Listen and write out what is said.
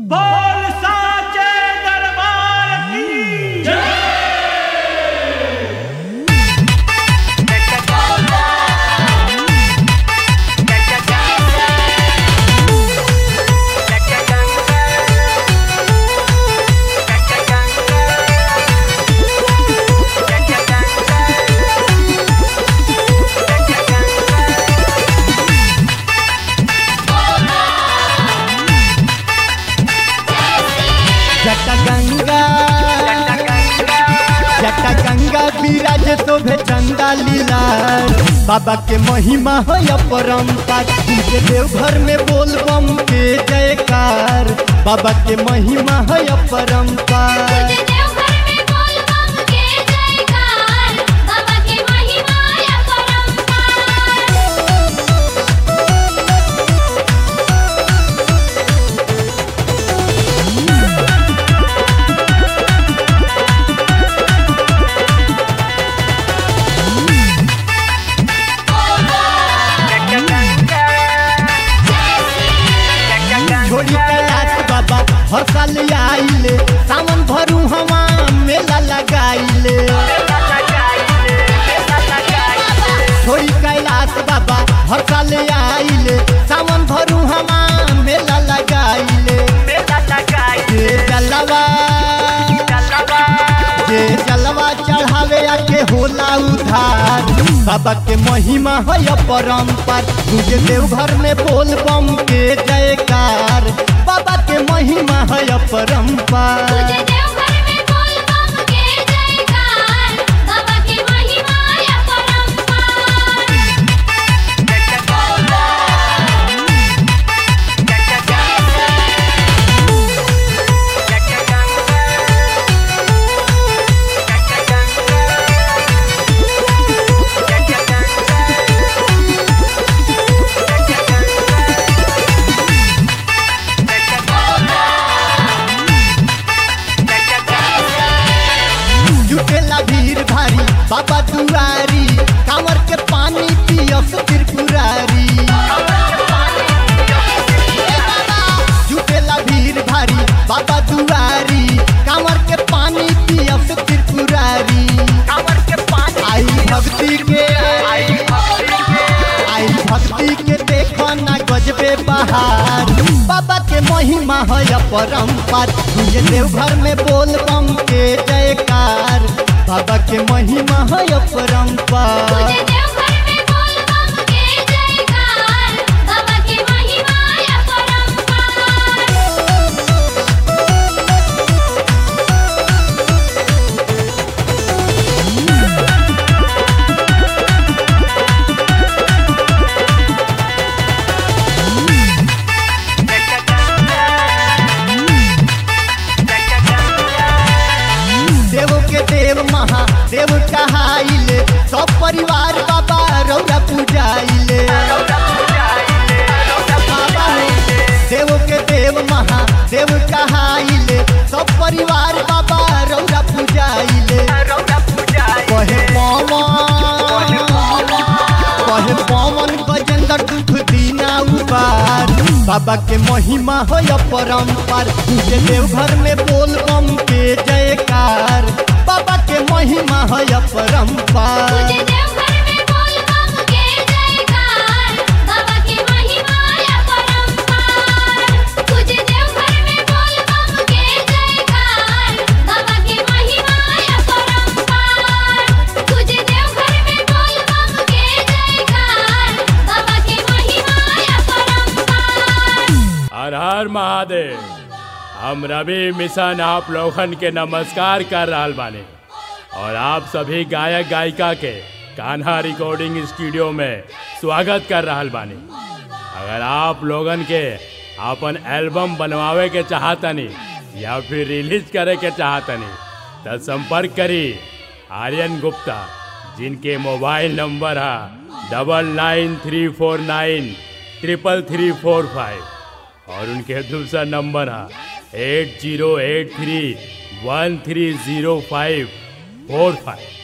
बोल साचे दरबार की जटा गंगा जटा गंगा विराज शोभे चंदा लीला बाबा के महिमा है अपरंपार तुझे देवघर में बोल बम के जयकार बाबा के महिमा है अपरंपार तुझे देवघर में बोल बम के जयकार बाबा की महिमा अपरंपार छोड़ी कैलाश बाबा हर साल आइले सावन भरू हवा मेला लगाइले छोड़ी कैलाश बाबा हर साल आइले सावन भरू हवा मेला लगाइले जे जलवा जे जलवा चढ़ावे आके होला उधार बाबा के महिमा है अपरंपार तुझे देवघर में बोल बम के जयकार बाबा के महिमा है अपरंपार तुझे देवघर में बोल बम के जयकार बाबा की महिमा अपरंपार जुटेला भीड़ भारी बाबा दुआरी कांवर के पानी पियस त्रिपुरारी जुटेला भीड़ भारी बाबा दुआरी कांवर के पानी पियस त्रिपुरारी आई भक्ति के आई भक्ति के देखो ना गजबे बहार बाबा के महिमा है अपरंपार तुझे देवघर में बोल बम के जयकार बाबा के महिमा है अपरंपार तुझे देवघर में बोल बम के जयकार बाबा की महिमा अपरंपार देव के देव महादेव कहाइले सब परिवार बाबा रौरा पूजाइले बाबा देव के देव महादेव कहाइले सब परिवार बाबा रौरा पूजाइले कहे पवन कहे पवन गजेंद्र दुख दीना उबार बाबा के महिमा है अपरंपार तुझे देवघर में बोल बम के जयकार बाबा के महिमा है अपरंपार तुझे देवघर में बोल बम के जयकार बाबा की महिमा अपरंपार तुझे देवघर में बोल बम के जयकार बाबा की महिमा अपरंपार तुझे देवघर में बोल बम के जयकार बाबा की महिमा अपरंपार हर हर महादेव हम रवि मिशन आप लोगन के नमस्कार कर रहल बानी और आप सभी गायक गायिका के कान्हा रिकॉर्डिंग स्टूडियो में स्वागत कर रहल बानी अगर आप लोगन के अपन एल्बम बनवावे के चाहतनी या फिर रिलीज करे के चाहतनी तो संपर्क करी आर्यन गुप्ता जिनके मोबाइल नंबर है double nine three four nine triple three four five और उनके दूसरा नंबर है eight zero eight three one three zero five four five